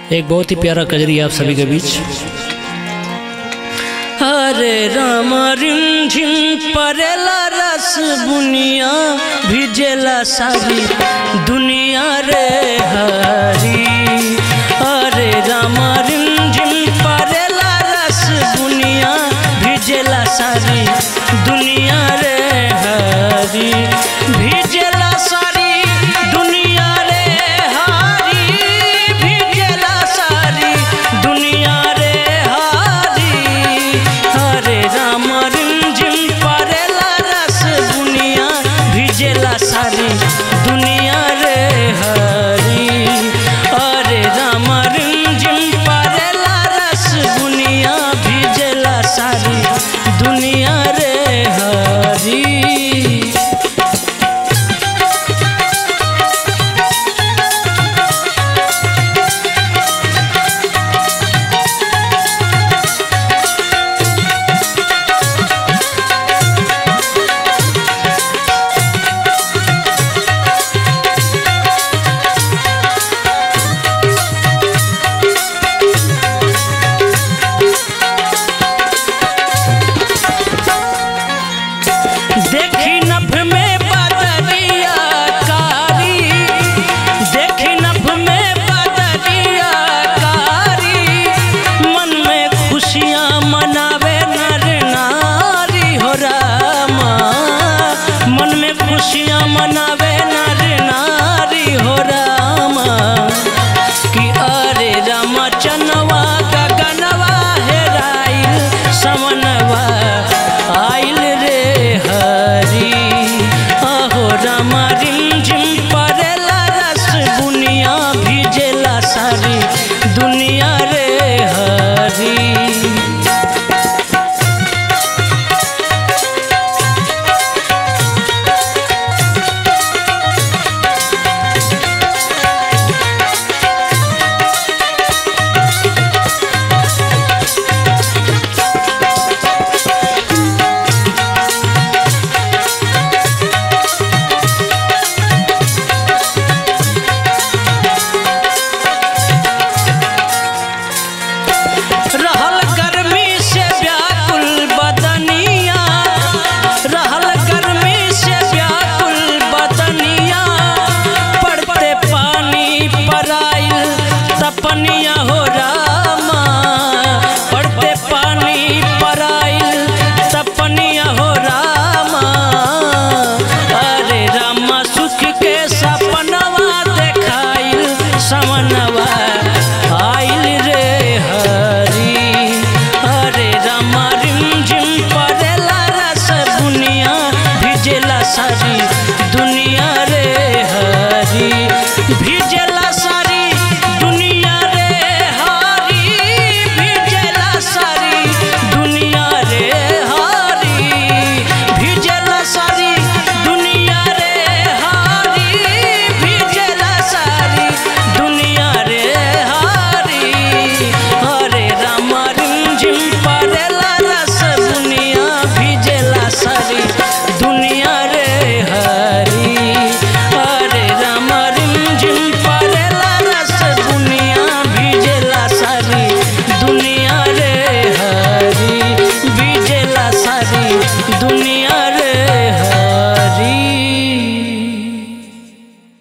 एक बहुत ही प्यारा कजरी आप सभी के बीच हरे राम रिम झिम परेला रस बुनिया भिजेला सारी दुनिया रे हरी हरे राम रिम झिम परेला रस बुनिया भिजेला सारी दुनिया रे हरी भिजेला सारी दुनिया रे हरी भिजेला सारी दुनिया रे हरी हरे राम रिमझिम परेला रस बुनिया भिजेला सारी दुनिया रे हरी हरे राम रिमझिम परेला रस बुनिया भिजेला सारी दुनिया रे हरी देखी नभ में बदरिया कारी देखी नभ में बदरिया कारी मन में खुशियाँ मनावे नर नारी हो रामा मन में खुशियाँ मनावे नर नारी हो रामा कि अरे रामा चनवा गगनवा हेराइल समनवा आइल रे हरी अहो रामा रिमझिम परेला रस बुनिया भिजेला सारी दुनिया रे हरी रहल गर्मी से व्याकुल बदनिया रहल गर्मी से व्याकुल बदनिया पड़ते पानी पराइल तपनिया हो रामा पड़ते पानी पराइल तपनिया हो रामा अरे रामा सुख के सपनवा देखाइल समनवा